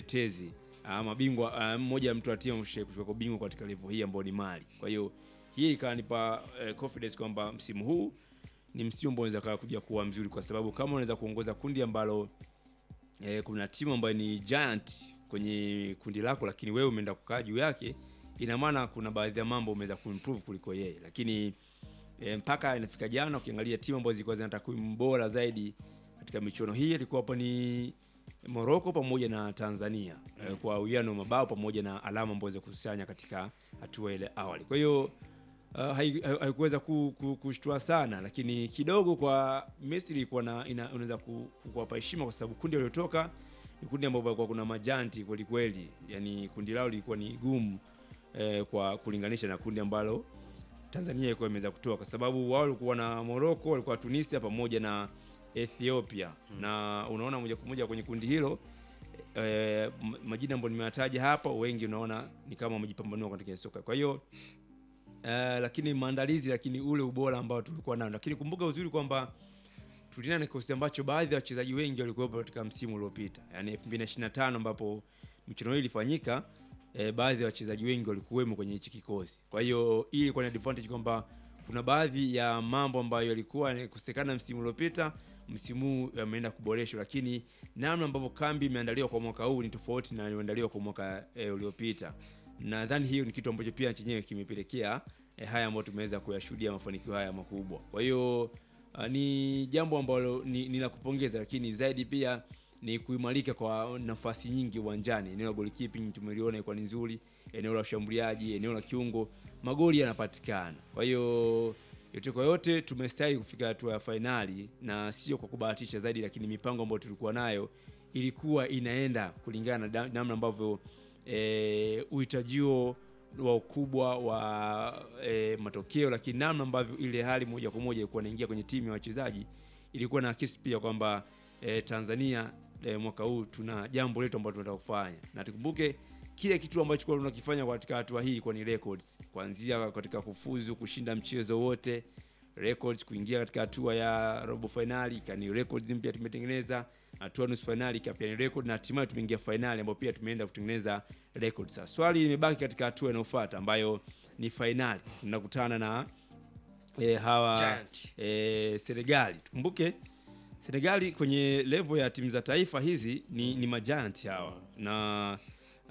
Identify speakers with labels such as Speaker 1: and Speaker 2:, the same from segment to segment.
Speaker 1: mtetezi ah, mabingwa ah, mmoja ya mtu wa timu kuchukua bingwa katika level hii ambayo ni Mali. Kwa hiyo hii ikanipa eh, confidence kwamba msimu huu ni msimu ambao unaweza kuja kuwa mzuri, kwa sababu kama unaweza kuongoza kundi ambalo eh, kuna timu ambayo ni giant kwenye kundi lako, lakini wewe umeenda kukaa juu yake, ina maana kuna baadhi ya mambo umeweza kuimprove kuliko yeye, lakini e, mpaka inafika jana ukiangalia timu ambazo zilikuwa zina takwimu bora zaidi katika michuano hii ilikuwa hapo ni Morocco pamoja na Tanzania mm. kwa uwiano wa mabao pamoja na alama ambazo zikusanya katika hatua ile awali. Kwa hiyo uh, hai- hai- haikuweza ku, ku, kushtua sana, lakini kidogo kwa Misri ilikuwa na ina- unaweza ku- ku- kuwapa heshima kwa sababu kundi waliotoka ni kundi ambapo kulikuwa kuna majanti kweli kweli, yani kundi lao lilikuwa ni gumu eh, kwa kulinganisha na kundi ambalo Tanzania ilikuwa imeweza kutoa kwa sababu wao walikuwa na Morocco, walikuwa Tunisia pamoja na Ethiopia na unaona moja kwa moja kwenye kundi hilo eh, m- majina ambayo nimeyataja hapa, wengi unaona ni kama wamejipambanua katika soka. Kwa hiyo eh, lakini maandalizi, lakini ule ubora ambao tulikuwa nao, lakini kumbuka uzuri kwamba tulina na kikosi ambacho baadhi ya wachezaji wengi walikuwepo katika msimu uliopita, yani 2025 ambapo michuano hii ilifanyika. E, baadhi ya wachezaji wengi walikuwemo kwenye hichi kikosi. Kwa hiyo hii ilikuwa ni advantage kwamba kuna baadhi ya mambo ambayo yalikuwa yanakosekana msimu uliopita, msimu huu yameenda kuboreshwa, lakini namna ambavyo kambi imeandaliwa kwa mwaka huu ni tofauti na iliyoandaliwa kwa mwaka e, uliopita. Nadhani hiyo ni kitu ambacho pia chenyewe kimepelekea e, haya ambayo tumeweza kuyashuhudia mafanikio haya makubwa. Kwa hiyo Uh, ni jambo ambalo ni, ni la kupongeza, lakini zaidi pia ni kuimarika kwa nafasi nyingi uwanjani. Eneo la goalkeeping tumeliona ilikuwa ni nzuri, eneo la ushambuliaji, eneo la kiungo, magoli yanapatikana. Kwa hiyo yote kwa yote tumestahili kufika hatua ya fainali, na sio kwa kubahatisha zaidi, lakini mipango ambayo tulikuwa nayo ilikuwa inaenda kulingana na da- namna ambavyo eh, uhitajio wa ukubwa wa e, matokeo, lakini namna ambavyo ile hali moja kwa moja ilikuwa inaingia kwenye timu ya wachezaji ilikuwa na akisi pia kwamba e, Tanzania e, mwaka huu tuna jambo letu ambalo tunataka kufanya, na tukumbuke kile kitu ambacho kwa tunakifanya katika hatua hii kwa ni records, kuanzia katika kufuzu kushinda mchezo wote records kuingia katika hatua ya robo finali kani records mpya tumetengeneza, hatua nusu finali pia ni record, na hatimaye tumeingia finali ambapo pia tumeenda kutengeneza records. Sasa swali limebaki katika hatua inayofuata ambayo ni finali, tunakutana na e, hawa
Speaker 2: Giant.
Speaker 1: e, Senegali. Tukumbuke Senegali kwenye level ya timu za taifa hizi ni, ni majiant hawa na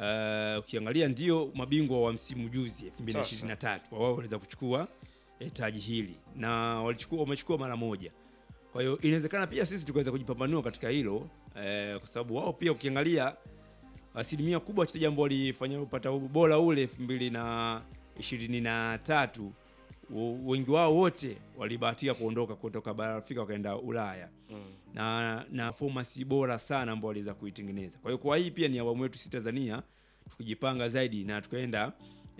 Speaker 1: uh, ukiangalia ndio mabingwa wa msimu juzi 2023 wao waliweza kuchukua eh, taji hili na walichukua wamechukua mara moja. Kwa hiyo inawezekana pia sisi tukaweza kujipambanua katika hilo eh, kwa sababu wao pia ukiangalia asilimia kubwa wachezaji ambao walifanya upata ubora ule elfu mbili na ishirini na tatu w- wengi wao wote walibahatika kuondoka kutoka bara la Afrika wakaenda Ulaya na na performance bora sana ambao waliweza kuitengeneza. Kwa hiyo kwa hii pia ni awamu yetu sisi Tanzania tukijipanga zaidi na tukaenda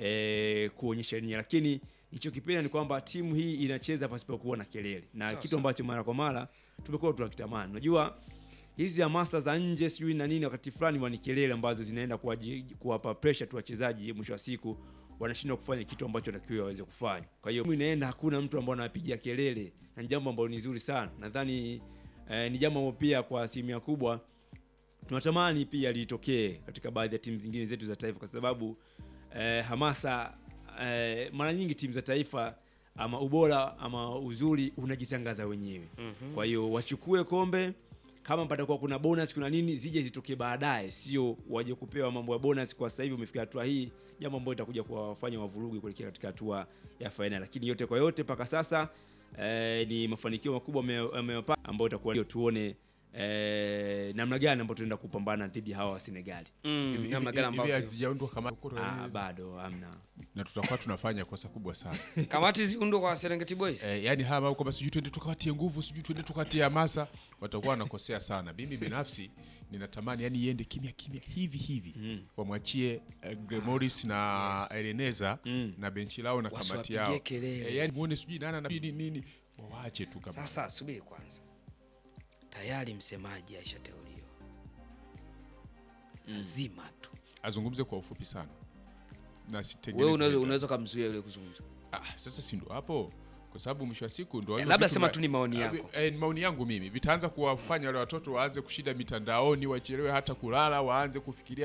Speaker 1: e, kuonyesha nia, lakini nilichokipenda ni kwamba timu hii inacheza pasipokuwa na kelele na
Speaker 2: Sawa,
Speaker 1: kitu
Speaker 2: sawa.
Speaker 1: ambacho mara kwa mara tumekuwa tunakitamani. Unajua hizi hamasa za nje sijui na nini, wakati fulani wani kelele ambazo zinaenda kuwaji- kuwapa pressure tu wachezaji, mwisho wa siku wanashindwa kufanya kitu ambacho takiwa waweze kufanya. Kwa hiyo timu inaenda, hakuna mtu ambaye anapiga kelele, na ni jambo ambalo ni zuri sana. Nadhani eh, ni jambo ambalo pia kwa asilimia kubwa tunatamani pia litokee katika baadhi ya timu zingine zetu za taifa, kwa sababu eh, hamasa eh, mara nyingi timu za taifa ama ubora ama uzuri unajitangaza wenyewe. Kwa hiyo wachukue kombe, kama patakuwa kuna bonus kuna nini, zije zitokee baadaye, sio waje kupewa mambo ya bonus kwa sasa hivi umefika hatua hii, jambo ambalo itakuja kuwafanya wavurugi kuelekea katika hatua ya fainali. Lakini yote kwa yote mpaka sasa eh, ni mafanikio makubwa ame- ameyapata ambayo itakuwa ndio tuone eh, namna gani ambayo tunaenda kupambana dhidi ya hawa wa Senegali.
Speaker 2: Mm,
Speaker 3: Hivi-
Speaker 2: namna
Speaker 3: hivi-
Speaker 2: gani
Speaker 3: hivi
Speaker 2: ambavyo
Speaker 3: hazijaundwa kama
Speaker 1: Ah, bado hamna.
Speaker 3: na tutakuwa tunafanya kosa kubwa sana
Speaker 2: kamati ziundwe kwa Serengeti Boys.
Speaker 3: eh, yani haya mambo kwamba sijui tuende tukawatie nguvu sijui tuende tukawatie hamasa watakuwa wanakosea sana mimi binafsi ninatamani yani iende kimya kimya hivi hivi wamwachie eh, Gremoris na Eleneza na benchi lao na kamati
Speaker 2: Wasiwapigie
Speaker 3: yao
Speaker 2: kelele.
Speaker 3: eh, yani muone sijui nana na nini nini waache tu kama
Speaker 2: Sasa subiri kwanza, tayari msemaji aishateuliwa, lazima tu
Speaker 3: azungumze kwa ufupi sana na
Speaker 2: wewe
Speaker 3: sitengeneze
Speaker 2: unaweza unaweza kumzuia yule kuzungumza.
Speaker 3: Ah, sasa si ndo hapo kwa sababu mwisho wa siku ndo
Speaker 2: Eh,
Speaker 3: hivyo
Speaker 2: labda
Speaker 3: vitu
Speaker 2: sema
Speaker 3: ma-
Speaker 2: tu ni maoni
Speaker 3: Ah,
Speaker 2: yako.
Speaker 3: eh, ni maoni yangu mimi vitaanza kuwafanya wale watoto waanze kushinda mitandaoni wachelewe hata kulala waanze kufikiria